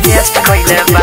test कइले बा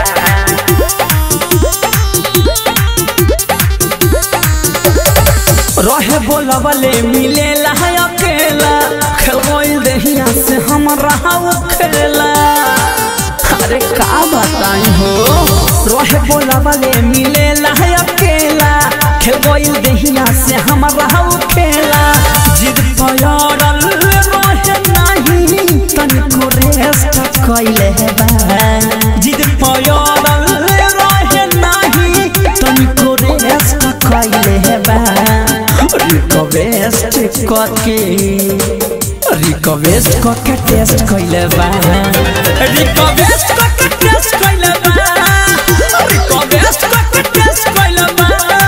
रहे बोलबले मिले है अकेला खेल दहिया से हम रहा खेला अरे का बताई हो रहे बोलबले मिले है अकेला खेल दहिया से हम रहा खेला जिद पयारल रहे नहीं तनिको रेस्ट कइले बा जिद पयारल रहे नहीं तनिको रेस्ट कइले बा रिक्वेस्ट करके रिक्वेस्ट करके टेस्ट कइले बा रिक्वेस्ट करके टेस्ट कइले बा रिक्वेस्ट करके टेस्ट कइले बा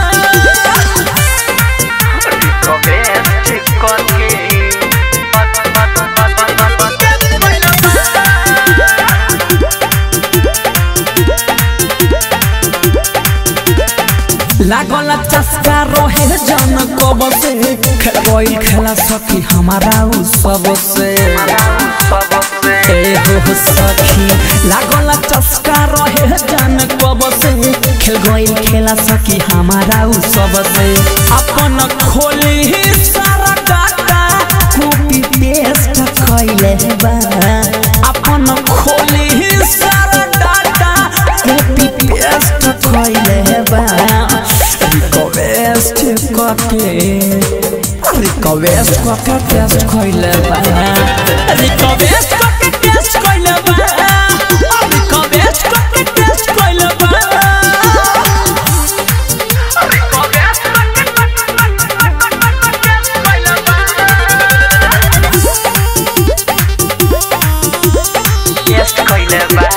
रिक्वेस्ट करके लागल चस्का रहे जन कब से खेल खेला सखी हमारा उ सब से ए हो सखी लागल चस्का रहे जन कब से खेल गइल खेला सखी हमारा उ सब से अपन खोली सारा डाटा कॉपी पेस्ट कइले बा अपन खोली सारा डाटा कॉपी पेस्ट कइले बा रिक्वेस्ट करके रिक्वेस्ट करके टेस्ट कइले बा रिक्वेस्ट करके टेस्ट कइले बा रिक्वेस्ट करके टेस्ट कइले बा टेस्ट कइले बा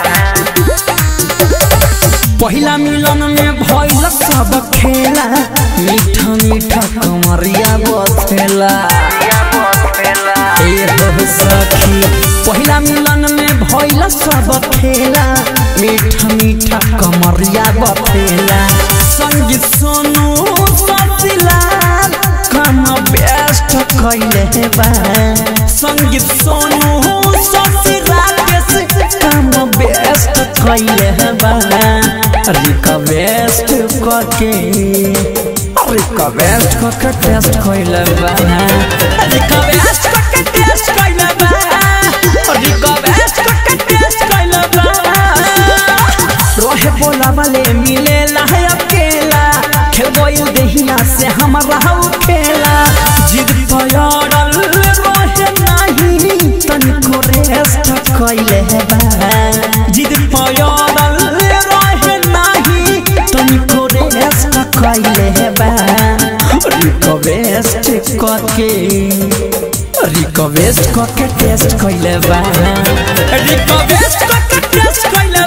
पहिला मिलन में भइल सब खेला मीठा मीठा कमरिया बथेला ए हो सखी पहिला मिलन में भइल सब खेला मीठा मीठा कमरिया बथेला संगीत सोनू ससिलाल कम बेस्ट कइले बा संगीत सोनू ससिलाल के कम बेस्ट कइले बा रिक्वेस्ट करके रिक्वेस्ट करके टेस्ट कइले बा रिक्वेस्ट करके टेस्ट कइले बा रिक्वेस्ट करके टेस्ट कइले बा रहे बोला वाले मिले है अकेला खेल गइल दहिया से हम रहू खेला जिद पयारल रहे नहीं तनिको रेस्ट कइले बा जिद पयारल रहे नहीं तनिको रेस्ट कइले बा रिक्वेस्ट करके रिक्वेस्ट करके टेस्ट कइले बा रिक्वेस्ट करके टेस्ट कइले